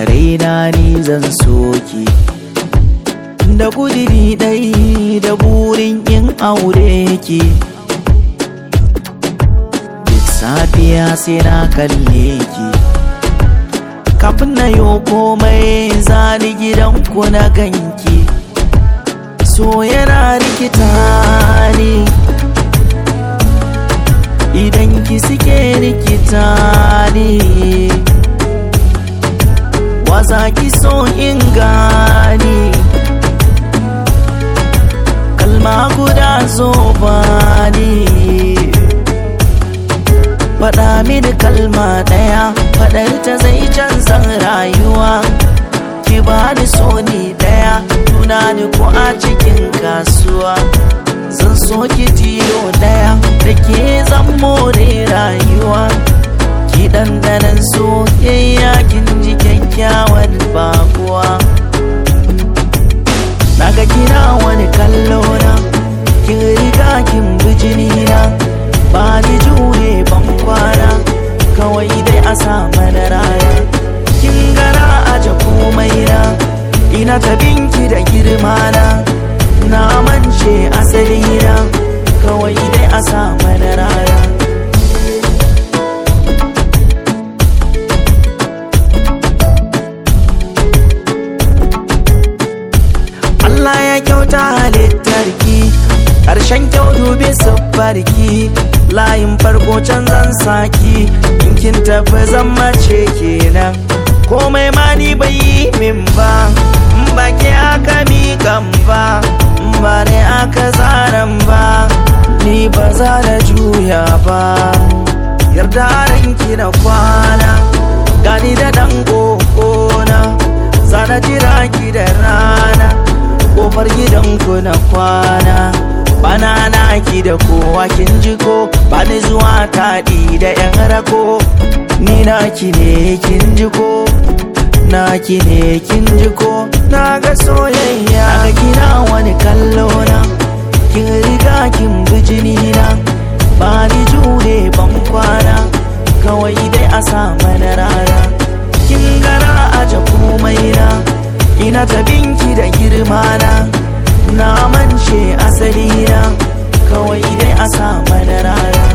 raina ni zan soki da kudiri ɗai da burin yin aure ki duk safiya sai na kalle ki kafin na yo komai zani gidanku na ganki so yana rikita ni idan ki suke rikita ni waza ki so in gani kalma guda zo bani faɗa mini kalma ɗaya faɗar ta zai canza rayuwa ki bani so ni ɗaya tunani ko a cikin kasuwa zan so ki tilo ɗaya da ke zan more rayuwa ki ɗanɗanan soyayya kin ji kyakkyawan bakuwa naga kina wani kallo na kin riga kin bijini na ba ni jure ban kwana kawai dai a sa mana rana kin gara aje komai na ina ta binki da girma na na mance asali na kawai dai a sa mana rana Allah ya kyauta halittarki ƙarshen kyau dubi sabbarki layin farko can zan saki in kin tafi zan mace kenan komai ma ni bai yi min ba in ba ke aka miƙan ba in ba ne aka zaran ba ni ba za da juya ba yarda ranki na kwana gani da ɗan ƙoƙona zana jira ki da rana kofar gidanku na kwana bana naki da kowa kin ji ko bani zuwa taɗi da yan rako ni naki ne kin ji ko naki ne kin ji ko na ga soyayya ga kina wani kallo na kin riga kin bijini na ba ni jure ban kwana kawai dai a sa mana rana kin gara aje komai na ina ta binki da girma na na mance asali na kawai dai a sa mana rana